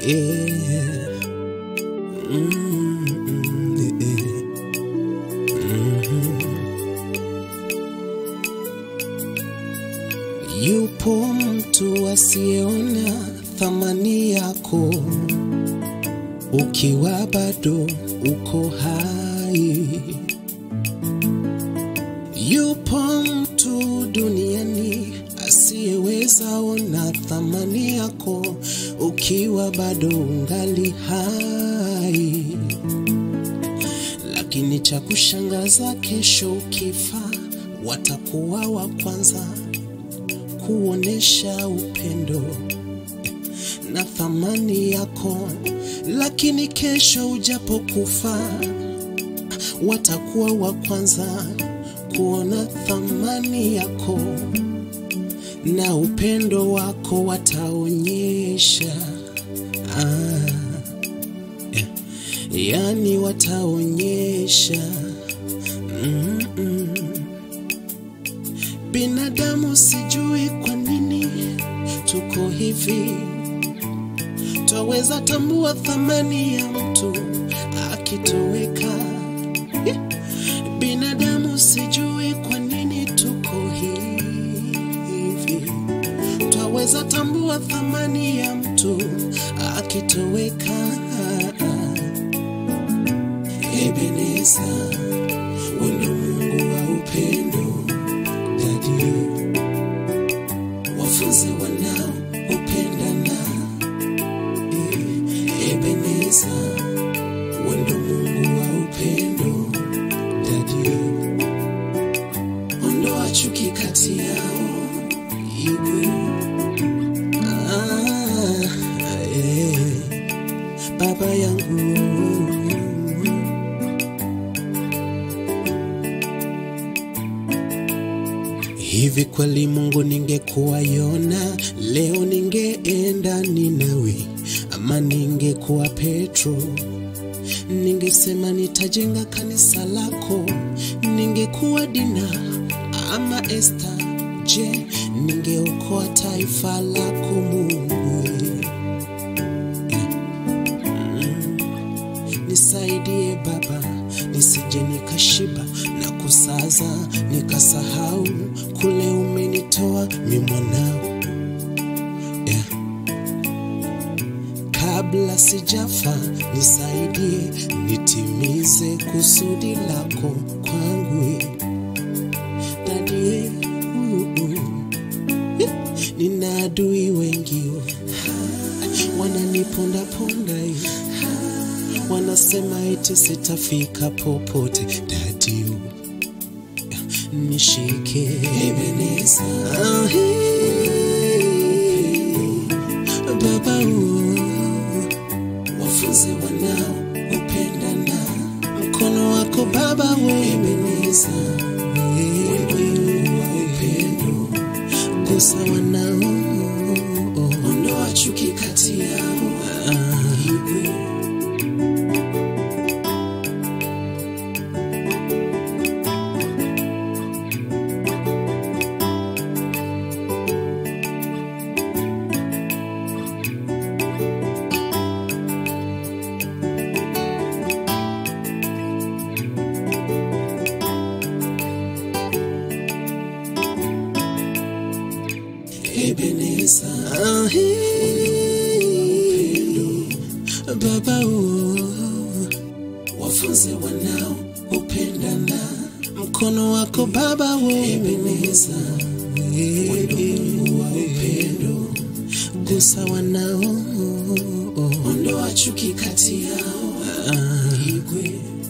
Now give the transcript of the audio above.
yeah. Mm, mm, yeah. Mhm. Yupo mtu asiyeona thamani yako ukiwa bado uko hai. Yupo mtu duniani asiyeweza ona thamani yako ukiwa bado ungali hai, lakini cha kushangaza, kesho ukifa, watakuwa wa kwanza kuonesha upendo na thamani yako, lakini kesho ujapokufa, watakuwa wa kwanza kuona thamani yako na upendo wako wataonyesha. Ah, yeah. Yani wataonyesha mm -mm. Binadamu sijui kwa nini tuko hivi, twaweza tambua thamani ya mtu akitoweka. Yeah. Binadamu sijui kwa nini tuko hivi, twaweza tambua thamani ya mtu akitoweka. Ebeneza, wendo Mungu wa upendo, dadi wafunze wanao upendana. Ebeneza, wendo Mungu wa upendo, dadi ondoa chuki kati yao, igwe ah, eh, baba yangu Hivi kweli Mungu ningekuwa Yona leo ningeenda Ninawi, ama ningekuwa Petro ningesema nitajenga kanisa lako. Ningekuwa Dina ama Esta, je, ningeokoa taifa lako Mungu? Nisaidie Baba, nisije nikashiba na kusaza nikasahau kule umenitoa mi mwanao. Yeah. Kabla sijafa nisaidie, nitimize kusudi lako kwangu dadie. Uh, uh. Yeah. Nina adui wengi wananipondaponda wanasema eti sitafika popote dadi nishike Ebeneza Ah, hey. baba uh, wafunze wanao upendana mkono wako baba we Ebeneza wendo wa upendo gusa wanao ondoa chuki kati yao ah, Ebeneza ah, hey. Baba oh, wafunze wanao upendana mkono wako Baba we Ebeneza wendo Mungu wa upendo gusa wanao ondoa chuki kati yao ah, igwe